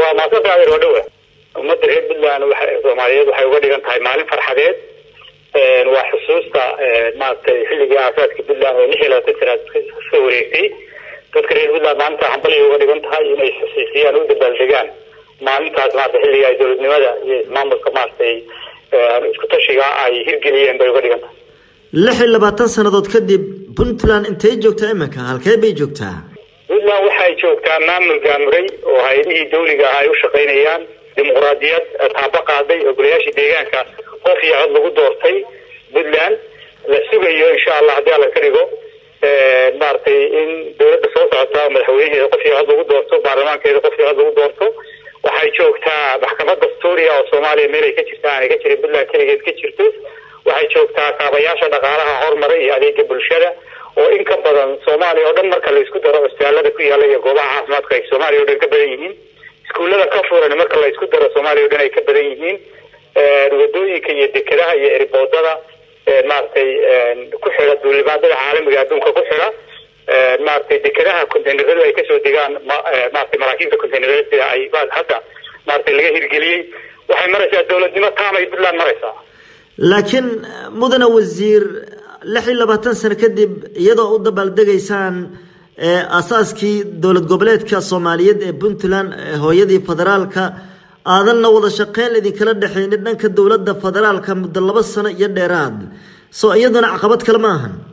waa maasanta adeer waa dhowa ummadda reer puntland waxa soomaaliyeed waxay uga dhigan tahay maalin farxadeed waa xusuusta maaragtay xilligii aasaaska puntland oo lix iyo labaatan sanaad kasoo wareegtay dadka reer puntland maalinta hambalya uga dhigan tahay inay xusiisiyaan u dabaaldegaan maalintaas maarata xilliga ay dowladnimada iyo ismaamulka maaragtay isku tashiga ay hirgeliyeen bay uga dhigan tahay lix iyo labaatan sannadood kadib puntland intay joogtaa iminka halkee bay joogtaa puntland waxay joogtaa maamul gaamuray oo hay-adihii dawliga ah ay u shaqaynayaan dimuqraadiyad taabo qaaday oo golayaashii deegaanka qof iyo cod lagu doortay puntland la sugayo insha allah haddii alla ka dhigo maaragtay in dawladda soo socota madaxweynaheeda qof iyo cod lagu doorto baarlamaankeeda qof iyo cod lagu doorto waxay joogtaa maxkamad dastuuriya oo soomaaliya meel ay ka jirta aanay ka jirin puntland keligeed ka jirto waxay joogtaa kaabayaasha dhaqaalaha horumara iyo adeega bulshada oo in ka badan soomaaliya oo dhan marka la isku daro cusbitaalada ku yaalla iyo goobaha caafimaadka ay soomaaliya o dhan ka badan yihiin iskuullada ka furan marka la isku daro soomaaliya o dhan ay ka badan yihiin wadooyinka iyo dekedaha iyo eriboodada maaragtay ku xidha duulimaadada caalamiga adduunka ku xidha maaragtay dekedaha containeradu ay kasoo degaan maratay maraakiibta containerada sida ay hadda maaragtay laga hirgeliyey waxay maraysaa dowladnimo taamay puntland maraysaa laakiin mudane wasiir lix iyo labaatan sano kadib iyadoo u dabaaldegaysaan asaaskii dowlad goboleedka soomaaliyeed ee puntland hooyadii federaalka aadanna wada shaqeyn idinkala dhexeynin dhanka dowladda federaalka muddo laba sano iyo dheeraad soo iyaduna caqabad kale ma ahan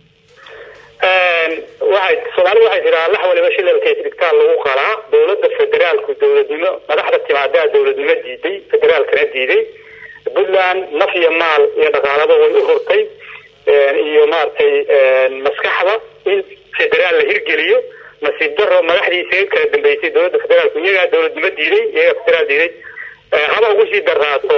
waxay soomaalida waxay tiraa lax waliba shilalkees dhigtaan lagu qalaa dowladda federaalku dowladnimo madaxda timaadaa dowladnimo diiday federaalkana diiday puntland naf iyo maal iyo dhaqaalaba way u hurtay iyo maaragtay maskaxda in federaal la hirgeliyo nasiib daro madaxdiisa kala dambeysay dowladda federaalku iyagaa dowladnimo diiday iyagaa federaal diiday haba ugu sii daraato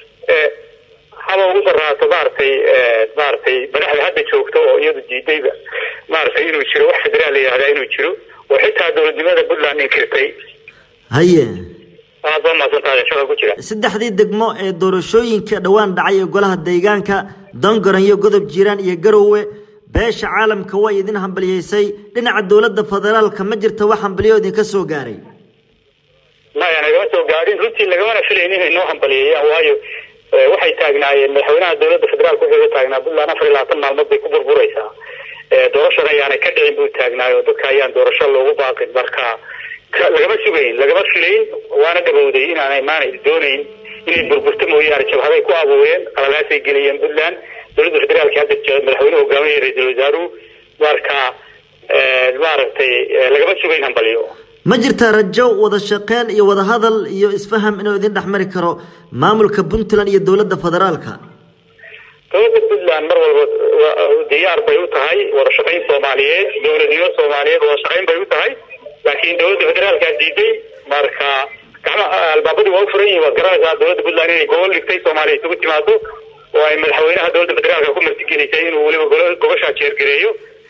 haba ugu daraato maaragtay maaragtay madaxda hadda joogto oo iyadu diidayba maaragtay inuu jiro wax federaal la yihahdaa inuu jiro oo xitaa dowladnimada puntland inkirtay haye aad baa mahadsantahay shaqa ku jira saddexdii degmo ee doorashooyinka dhowaan dhacay ee golaha deegaanka dongoranyo godob jiiraan iyo garowe beesha caalamka way idin hambaliyeysay dhinaca dowladda federaalka ma jirta wax hambaliyo idinka soo gaaray maya nagama soo gaadhin runtii lagamana filayn inay noo hambaliyeeyaan waayo waxay taagnaayeen madaxweynaha dowladda federaalka wuxuu ka taagnaa puntland afar iyo labaatan maalmood bay ku burburaysaa doorashana ayaanay ka dhicin buu taagnaayo dadka ayaan doorasho loogu baaqin marka lagama sugayn lagama filayn waana dhawowday inaanay maanay doonayn inay burburto mooyaane jabhaday ku abuureen qalalaasay geliyeen puntland dowladda federaalka hadda madaxweyne hogaaminaya ra-iisul wasaaruhu marka maaragtay lagama sugayn hambaliyo ma jirtaa rajo wada shaqeyn iyo wada hadal iyo isfaham inuu idin dhex mari karo maamulka puntland iyo dowladda federaalka dowladda puntland mar walba diyaar bay u tahay wada shaqayn soomaaliyeed dowladnimo soomaaliyeed wada shaqayn bay u tahay laakiin dowladda federaalka diiday marka gacmaha albaabadii waa u furan yihin waad garanaysaa dowladda puntland inay gobol dhigtay soomaaliya isugu timaado oo ay madaxweynaha dowladda federaalka ku martigelisay inuu weliba gobashaa jeergareeyo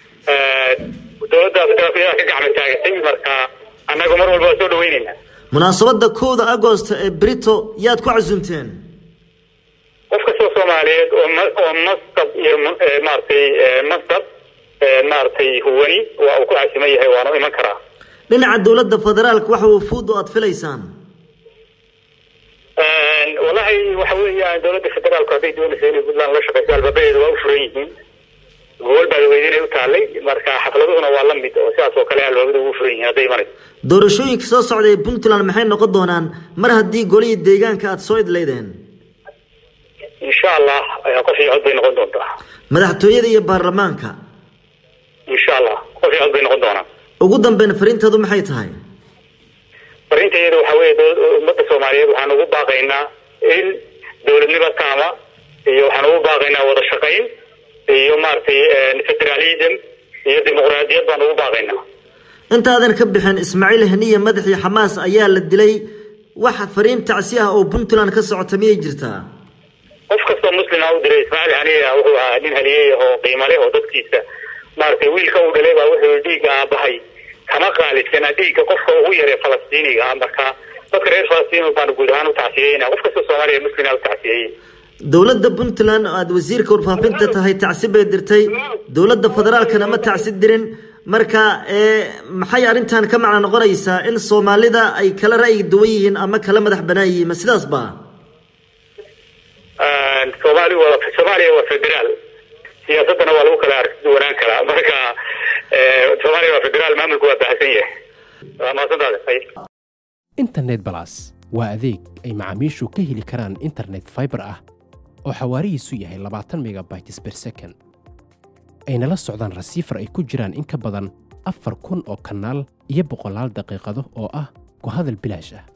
dowladda federaalka iyadaa ka gacma taagatay marka annaga mar walba waa soo dhaweynayna munaasabada kowda agost ee brito yaad ku casuumteen qof kastoo soomaaliyeed oo oo mastab iyo maaragtay mastab maaragtay huwani waa uu ku casiman yahay waana iman karaa dhinaca dowladda federaalka waxa uu fuud oo aada filaysaan wallahi waxa weeyaan dowladda federaalku hadday doonaysa inay puntland la shaqeyso albaabadeedu waa u furan yihiin gobol baa weydinay u taallay marka xafladuhuna waa la mid oo sidaas oo kale albaabada ugu furan yihiin hadday imanayso doorashooyinka soo socda ee puntland maxay noqon doonaan mar haddii golihii deegaanka aada soo idleydeen insha allah qof iyo cod bay noqon doontaa madaxtooyada iyo baarlamaanka insha allah qof iyo cod bay noqon doonaa ugu dambeyn fariinteedu maxay tahay fariinteedu waxa weeye ummadda soomaaliyeed waxaan ugu baaqaynaa in dowladnimo taama iyo waxaan ugu baaqaynaa wada shaqayn iyo maaragtay federalism iyo dimuqraadiyad baan ugu baaqaynaa intaadan ka bixin ismaaciil haniye madaxii xamaas ayaa la dilay wax fariin tacsi ah oo puntland ka socota miyay jirtaa qof kastoo muslima u diray ismaaciil haniye wuxuu ahaa nin haliyey oo qiimo leh oo dadkiisa maaragtay wiilka uu dhalay baa wuxuu dhiigga aabahay kama qaalisana dhiigga qofka ugu yaree falastiiniga ah marka dadka reer falastiin baanu guud ahaan u tacsiyeyna qof kastoo soomaaliya muslima u tacsiyeyey dowladda puntland oo aada wasiirka warfaafinta tahay tacsi bay dirtay dowladda federaalkana ma tacsi dirin marka maxay arrintan ka macno noqonaysaa in soomaalida ay kala ra'yi duwan yihiin ama kala madax banaan yihiin ma sidaas ba soomaali waa soomaaliya waa federaal siyaasadana waa lagu kala arki duwanaan karaa marka soomaaliya waa federaal maamulku waa baahsan yahay waa mahadsantaada internet balas waa adeeg ay macaamiishu ka heli karaan internet fiber ah oo xawaarihiisu yahay labaatan megabytes per second ayna la socdaan rasiifar ay ku jiraan in ka badan afar kun oo kanaal iyo boqolaal daqiiqado oo ah ku hadal bilaash ah